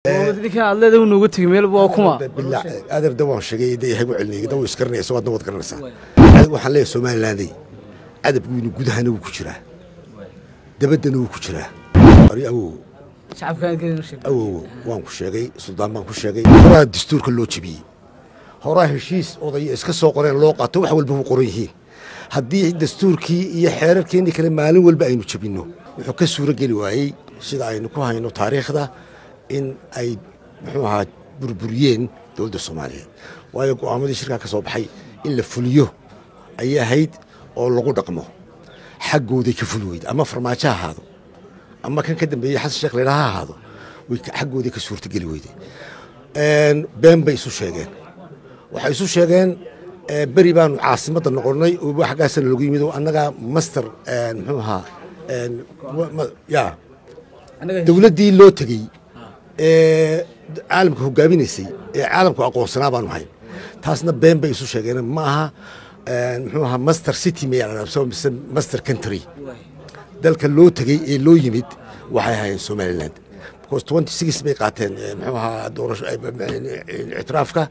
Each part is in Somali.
ninkan aad leedahay nooga tegay meel waa kuma bilaa adeer da waan sheegay da hagu celinay da wuu iskaranaysa waadna waad garanaysaa waxaan leeyahay somalilanday cadabkiinu gudahana wuu ku jiraa dabaddana wuu ku jiraa ari awow shacabkaan gelin sheeg awow waan ku sheegay suldaan baan ku sheegay horaa dastuurka loo jebiyey horaa heshiis odaya iska soo qoreen loo qaato wax walba ku qoran yihiin haddii dastuurkii iyo xeerarkeennii kale maalin walba aynu jebinno wuxuu ka suuro geli waayey sida aynu ku hayno taariikhda in ay muxuu ahaa burburiyeen dowladda soomaaliyeed waayo go'aamadii shirkaa ka soo baxay in la fuliyo ayay ahayd oo lagu dhaqmo xaggooday ka fuli weyda ama farmaajo ha ahaado ama kan ka dambeeyey xasan sheekh leydha ha ahaado way xaggooday ka suurtogeli weyday been bay isu sheegeen waxay isu sheegeen beri baanu caasimadda noqonnay oo xaggaasana lagu yimid oo annagaa master muxuu ahaa ya dowladdii loo tegey ee caalamka hogaaminaysay ee caalamku aqoonsanaa baanu hayn taasna been bay isu sheegeen ma aha muxuu ahaa master city mise master country dalka loo tegey ee loo yimid waxay ahaayeen somaliland because twenty six bay qaateen muxuu ahaa doorasho ictiraafka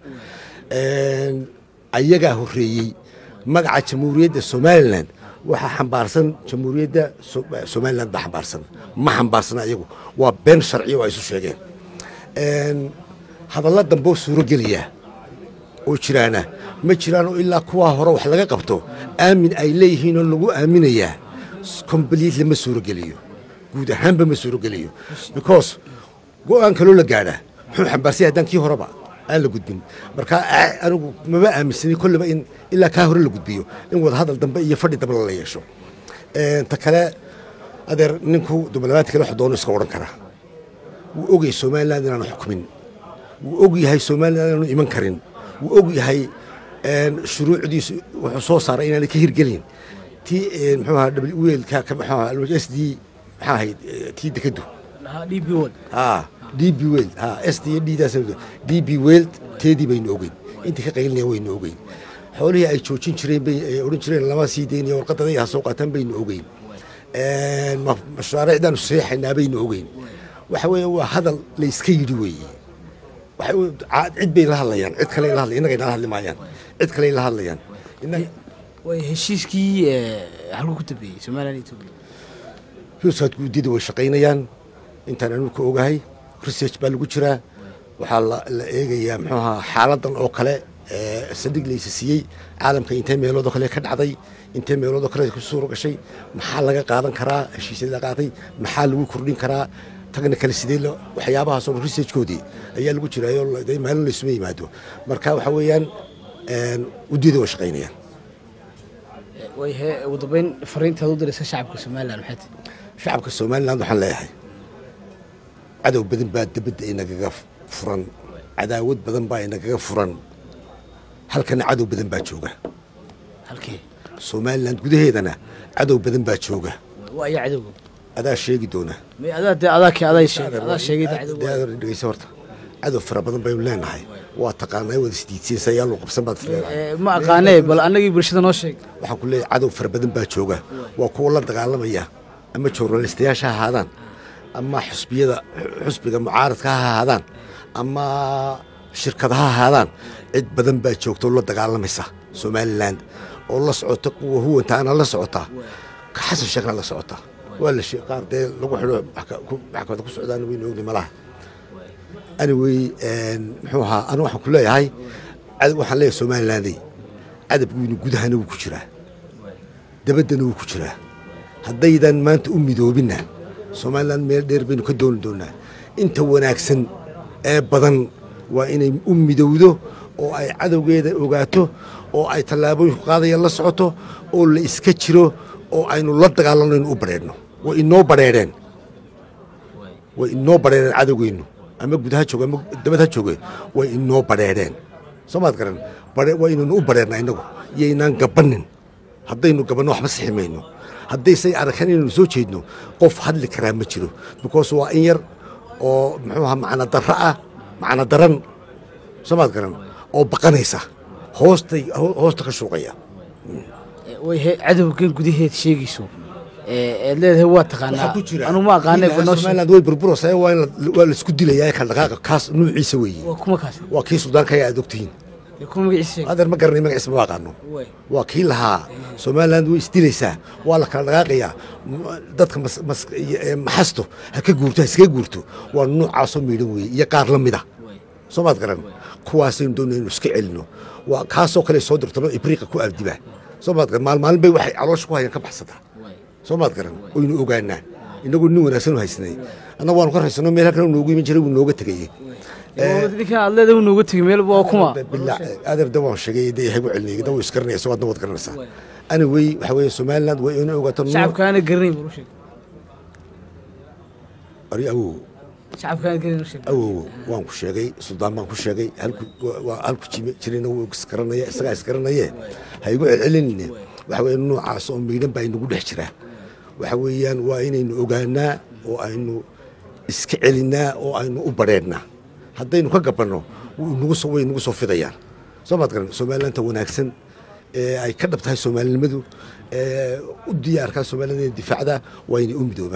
ayagaa horreeyey magaca jamhuuriyadda somalilan waxaa xambaarsan jamhuuriyadda somalilan baa xambaarsan ma xambaarsana iyagu waa been sharciya oo ay isu sheegeen hadalla damboo suuro geliyaa oo jiraana ma jiraanoo ilaa kuwaa hore wax laga qabto aamin ay leeyihiinoo lagu aaminayaa completely ma suuro geliyo guud ahaanba ma suuro geliyo because go-aan kaloo la gaadhaa muxuu xambaarsanya haddaan kii horeba aan la gudbin marka anigu mama aaminsani kolleba in ilaa kaa hore la gudbiyo in wadahadal dambe iyo fadhi dambe lala yeesho ta kale adeer ninku diblomaati kale wax doono iska odhan karaa wuu ogyahay somaliland inaanu xukumin wuu og yahay somaliland inaanu iman karin wuu og yahay shuruucdiisu wuxuu soo saaray inaanay ka hirgelin tii muxuu ahaa welka s d maxaa ahayd tii dekadu db wod d b weld s d ddaas d b weld teedii baynu ogeyn intii ka qaylinaya waynu ogeyn xoolihii ay joojin jireen bay ay odhan jireen lama sii deynayo warqadada ha soo qaataan baynu ogeyn mashaariicdaanu seexaynaa baynu ogeyn waxa weeye waa hadal la iska yidhi weeye cid bay la hadlayaan cid kale la hadlay innagay nala hadli maayaan cid kale la hadlayaan way heshiiskii halku ku dambeeyey somaliland ethiopia husaad guudida way shaqaynayaan intaan anigu ka ogahay research baa lagu jiraa waxaa la eegayaa muxuu ahaa xaaladan oo kale sadig laysa siiyey caalamka intee meeloodoo kale ka dhacday intee meeloodoo kale ku suuro gashay maxaa laga qaadan karaa heshiisyada la qaatay maxaa lagu kordhin karaa tagna kale sidee waxyaabahaasoo researchkoodii ayaa lagu jiraayo maalin laysuma yimaado marka waxa weeyaan uddiyada way shaqaynayaan way he ugu dambeyn fariintaad u diraysa shacabka somaliland maxay tahay shacabka somaliland waxaan leeyahay cadow badan baa dabadda inagaga furan cadaawad badan baa inagaga furan halkana cadow badan baa jooga halkee somaliland gudaheedana cadow badan baa jooga waa ayaa cadowga adaa sheegi doona may adaa dee adaa kee adaa sheegay adaa sheegay dee cadowga dhegeysa horta cadow fara badan baynu leenahay waa taqaanaa wada isdiidsiinsa yaa loo qabsan baad leedahay ma aqaanee bal annagii bulshada noo sheeg waxaan ku leeyahay cadow fara badan baa jooga waa kuwa la dagaalamaya ama journalistayaasha ha ahaadaan ama xusbiyada xusbiga mucaaradka ha ahaadaan ama shirkada ha ahaadaan cid badan baa joogta oo la dagaalamaysa somaliland oo la socota kuwa huwantaana la socota xasan sheekhna la socota waa la qaar dee lagu xidho maxkamada ku socdaan waynu ogni malaha anyway muxuu ahaa anu waxaan ku leeyahay waxaan leeyahay somalilanday cadabkiinu gudahana wuu ku jiraa dabaddana wuu ku jiraa haddaydan maanta u midoobinna somaliland meel dheer baynu ka dooni doonaa inta wanaagsan ee badan waa inay u midowdo oo ay cadowgeeda ogaato oo ay tallaabooyinku qaadaya la socoto oo la iska jiro oo aynu la dagaalanno inu u badheedhno way inoo badheedheen way inoo badheedheen cadowgeennu ama gudaha jooge ama dabad ha jooge way inoo badheedheen soo maad garan waa inaynu u badheedna innagu iyoynaan gabannin haddaynu gabanno waxba sixi mayno haddaysay arkaan inaynu soo jeedno qof hadli karaa ma jiro because waa in yar oo muxuu ahaa macna darro ah macna daran soo maad garan oo baqanaysa hoostay hoosta ka shuuqaya way he cadowgan gudaheed sheegayso eed leedahay waa taqaanaa anu ma aqaanay somaliland way burburaysaa waa in la- waa laisku dilayaa ka dhaqaaqa kaas nuuciisa weeye waa kuma kaas waa kii suldaankaga aad ogtihiin Dee kuma magaciisa sheeg adeer ma garanay magaciisa ma aqaano Way. waa kii lahaa somaliland way isdilaysaa waa la kala dhaqaaqayaa M- dadka mas- mas- ee maxasto ha ka guurto ha iskaga guurto waa noocaasoo miidhan weeye iyo qaar la mid a Way. soo maad garan kuwaasaynu doonaya inu iska celino waa kaasoo kale soo dirtano ibriiqa ku abdiba soo maad garan maalmaalin bay waxay caloosha ku hayaan ka baxsataa Way. soo maad garan oynu ogaanaa inagoo nin wanaagsan u haysnay annaga waanu ka raysano meel halkan uu noogu iman jiray wuu nooga tegayey ninkan aad leedahay uu nooga tegay meel waa kuma bilaa adeer da waan sheegay de ihagu celinay da wuu iskaranaya soo adna waad garanaysaa ani wey waxa weeye somaliland waa inay ogaato nuuc shacabkaana garanayn buu u sheeg ari awow shacabkaana garanayn u sheeg awow waan ku sheegay suldaan baan ku sheegay halku waa- waa halku jime jirayna wuu iskaranaya isagaa iskaranaye ha igu celcelinine waxa weeye noocaas oo miidhan baa inagu dhex jira waxa weeyaan waa inaynu ogaanaa oo aynu iska celinaa oo aynu u badheedhnaa haddaynu ka gabanno wuu inagu soo way inagu soo fidayaan soo maad garan somalilandta wanaagsan ee ay ka dhab tahay soomaalinimadu ee u diyaarkaa somaliland inay difaacdaa waa inay u midoobaan